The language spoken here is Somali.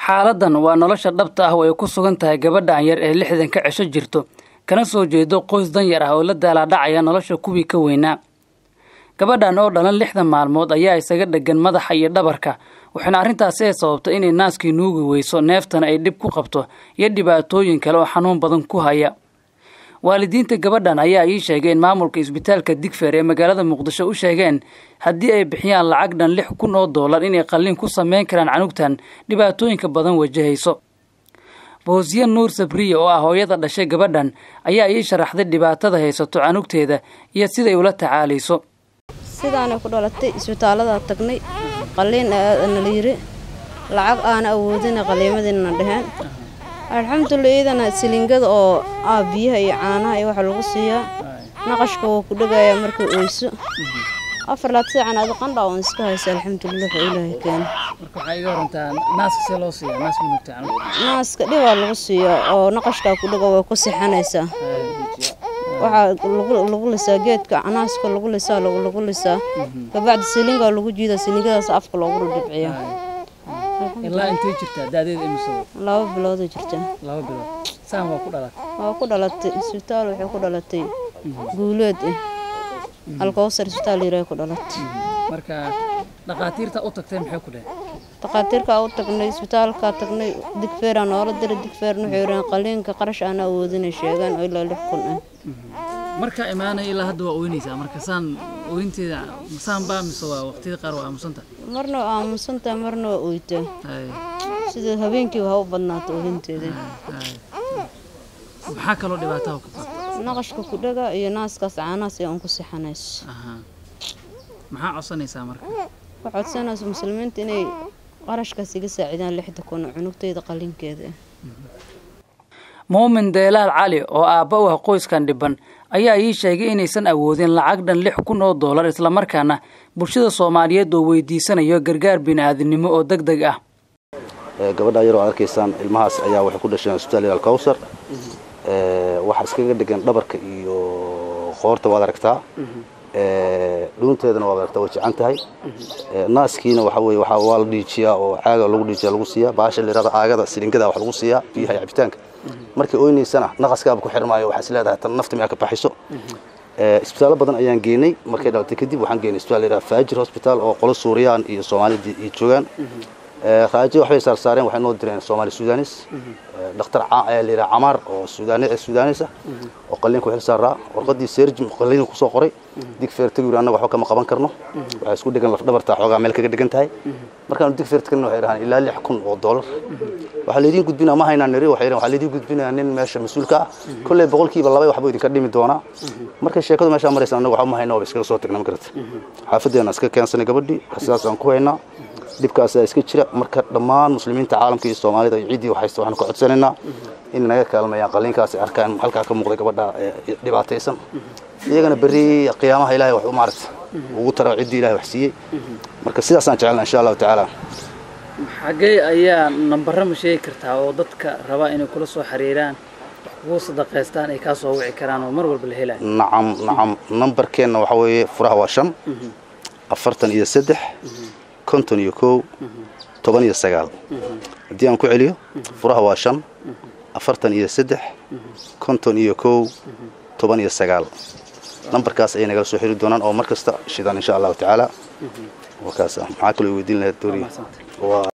xaaladan waa nolosha dhabta ah oo ay ku sugan tahay gabadhan yar ee lixdan ka cesho jirto kana soo jeedo qoys danyar ah oo la daalaadhacaya nolosha kuwii ka weynaa gabadhan oo dhalan lixdan maalmood ayaa isaga dhegan madaxa iyo dhabarka waxaana arrintaasi ay sababtay inay naaskii nuugi weyso neeftana ay dhib ku qabto iyo dhibaatooyin kale oo xanuun badan ku haya waalidiinta gabadhan ayaa ii sheegay in maamulka isbitaalka digfeer ee magaalada muqdisho u sheegeen haddii ay bixiyaan lacag dhan lix kun oo doolar inay qalliin ku samayn karaan canugtan dhibaatooyinka badan wajahayso boosiye nuur sabriya oo ah hooyada dhashay gabadhan ayaa ii sharaxday dhibaatada haysato canugteeda iyo siday ula tacaalayso sidaanay ku dhalatay isbitaaladaa tagnay qalliin nala yiri lacag aana awoodina qalliimadiina dheheen alxamdulilah iidana silingada oo ah biyaha iyo caanaha iyo waxa lagu siiyaa naqashka wuu ku dhegayaa markay oyso afar laad saacan adi qandha oon iska haysa alxamdulilah waxa ilaahay keena marka waxaa iga warantaa naaska see loo siiyaa naas minugta naaska dhibaa lagu siiyaa oo naqashkaa ku dhega way ku sixanaysaa waxaa lagu lisaa geedka naaska lagu lisaa lagu lisaa kabacdi silingaa lagu jiidaa silingadaas afka loogu dhibciyaa ilaa intay jirtaa daadeeda imise laba bilooday jirtaa laba bilood saan waa ku dhalatay waa ku dhalatay isbitaal waxay ku dhalatay guuleed eh alkowsar isbitaal yiraay ku dhalatay marka dhaqaatiirta u tagtay maxay ku dheheen dhaqaatiirkaa u tagnay isbitaalkaa tagnay digfeeraa noola diray digfeerna waxay yidhaheen qaliinka qarash aan awoodinay sheegaan oo ilaa lix kun ah markaa imaanaya ilaa hadda waa oynaysaa marka saan oynteeda saan baa mise waa waqtiyada qaar waa aamusanta marna waa aamusantahay marna waa oytaa sida habeenkii ha u badnaato ohinteeda maxaa kaloo dhibaataha ku qabta naqashka ku dhaga iyo naaskaas caanahaas ee un ku sixanayso maxaa codsanaysaa marka waxaa codsanaysa muslimiinta inay qarashkaas iga saacidaan lixda kun cunugtayda qalinkeeda muumin deelaal cali oo aabba u ah qoyskan dhiban ayaa ii sheegay inaysan awoodin lacag dhan lix kun oo doolar islamarkaana bulshada soomaaliyeed oo weydiisanayo gargaar bini'aadinimo oo deg deg ah gabadha yaroo ad arkaysaan ilmahaas ayaa waxay ku dhasheen isbitaal ilaal kawsar waxaa iskaga dhegan dhabarka iyo qoorta waad aragtaa dhuunteedana waad aragtaa way jecan tahay naaskiina waxa weye waa waa la dhiijiyaa oo caaga lagu dhiijiya lagu siiyaa baasha lirada caagada silingada wax lagu siiyaa biyaha iyo cabitaanka markay oynaysana naqaskaaba ku xirmaayo waxaa is leedahay tan nafta miyaa ka baxayso isbitaallo badan ayaan geenay markay dhalatay kadib waxaan geenay isbitaal la yidhaha faajir hospital oo qolo suuriyaan iyo soomaalida iyo joogaan raajo waxbay saarsaareen waxay noo direen soomaali sudanis dhakhtar la yidhaha camaar oo sudanis ah oo qalliinka xil saaraa warqadii serjim qalliinka kusoo qoray digfeer tagi yuri annaga waxba kama qaban karno waxay isku dhegan lafdhabartaa xoogaa meel kaga dhegan tahay markaanu digfeer tagna waxay dhahaan ilaa lix kun oo doolar waxaa laydiin gudbinaa ma haynaa niri waxay waxaa laydiin gudbinaa nin meesha mas-uulka ah kolley boqolkiiba laba waxbuu idinka dhimi doonaa markay sheekadu meeshaa maraysa annaga waxba ma hayna waa iskaga soo tagna ma garata xaafadeena iska keensanay gabadhii sidaas aan ku haynaa dhibkaasaa iska jira marka dhammaan muslimiinta caalamka iyo soomaalida iyo ciddii waxaysta waxaanu ka codsanaynaa in naga kaalmayaan qalliinkaas ay arkaan halkaa ka muuqday gabadha dhibaataysan iyagana berri qiyaamaha ilahay wax u maaragta ugu tara ciddii ilahay wax siiyey marka sidaasaan jecelna insha allahu tacaala xaggee ayaa nambaro ma sheegi kartaa oo dadka rabaa inay kula soo xiriiraan wax kugu sadaqaystaan ay kaa soo wici karaan oo mar walba la helayo nacam nacam nambarkeenna waxaa weeye furaha waa shan afartan iyo saddex konton iyo kow toban iyo sagaal haddii aan ku celiyo furaha waa shan afartan iyo saddex konton iyo kow toban iyo sagaal nambarkaas ayay nagala soo xiri doonaan oo mar kasta shidaan insha allahu tacaala wakaas ah maxaa kaloo weydiin lahayd dooriya